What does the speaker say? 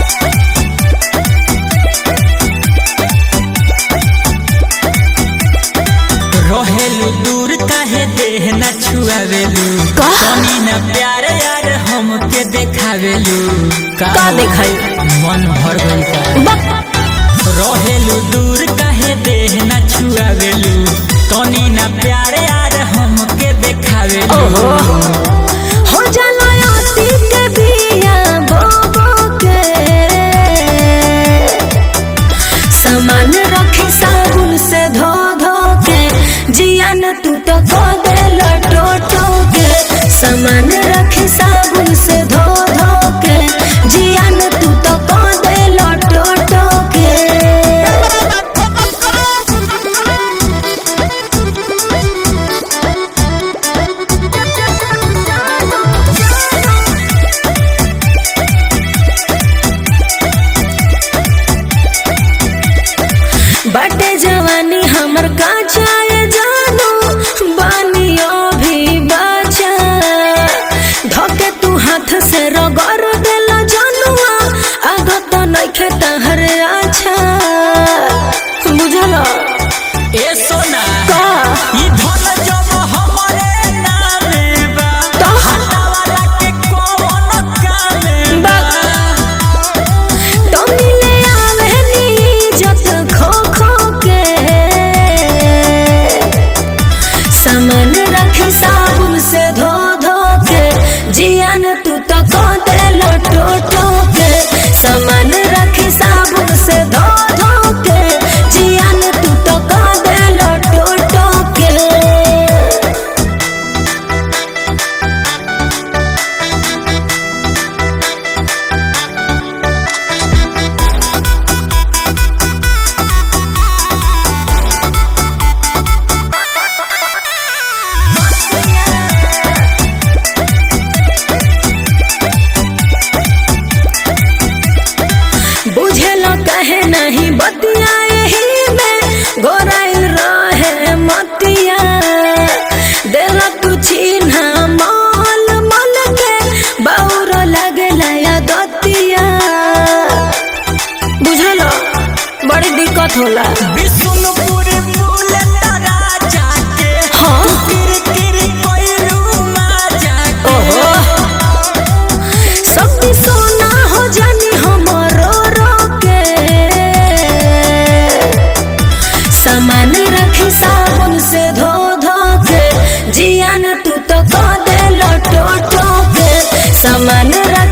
रहेलू दूर काहे देह न छुआवेलू का? कमी न प्यार यार हमके देखावेलू का देखाई? मन भर गइल का बक रहेलू दूर काहे देह न छुआवेलू तनी न प्यार यार हमके देखावेलू ओहो हो जाला अति के बिया बोबो के सामान रखी साबुन से धो धो के जियान तू तो को दे लटो टो के सामान रखी साबुन से धो धो के जियान तू तो को दे लटो टो के बटे जवानी हमर काचाए जानो बानियो भी बचा धोके तू हाथ से रगड़ देला जानुआ आगो तो नइखे तहर अच्छा बुझल ए सोना का ई धन जब हमरे नामे बा तो हटावाला के कौन कामे बा तो मिले आवे नीजत खो खो के सामान रखी साबुन से धो धो के जियान तू तो को दे लटो टो के सामान रखी साबुन से धो धो के जियान तू तो को दे लटो टो के बुझेलो कहे नहीं बतियाए ही में गोराइल रहे मतिया देला तू चिन्हा मल मल के बौर लगेला या दतिया बुझलो बड़ी दिक्कत होला बिशुनपुर बुलेट राजा के हाँ। किर किर कोइलू माजा के ओहो सब सोना हो जानी हमरो रोके सामान रखी साबुन से धो धो के जियान तू तो को दे लटो टो के सामान रखी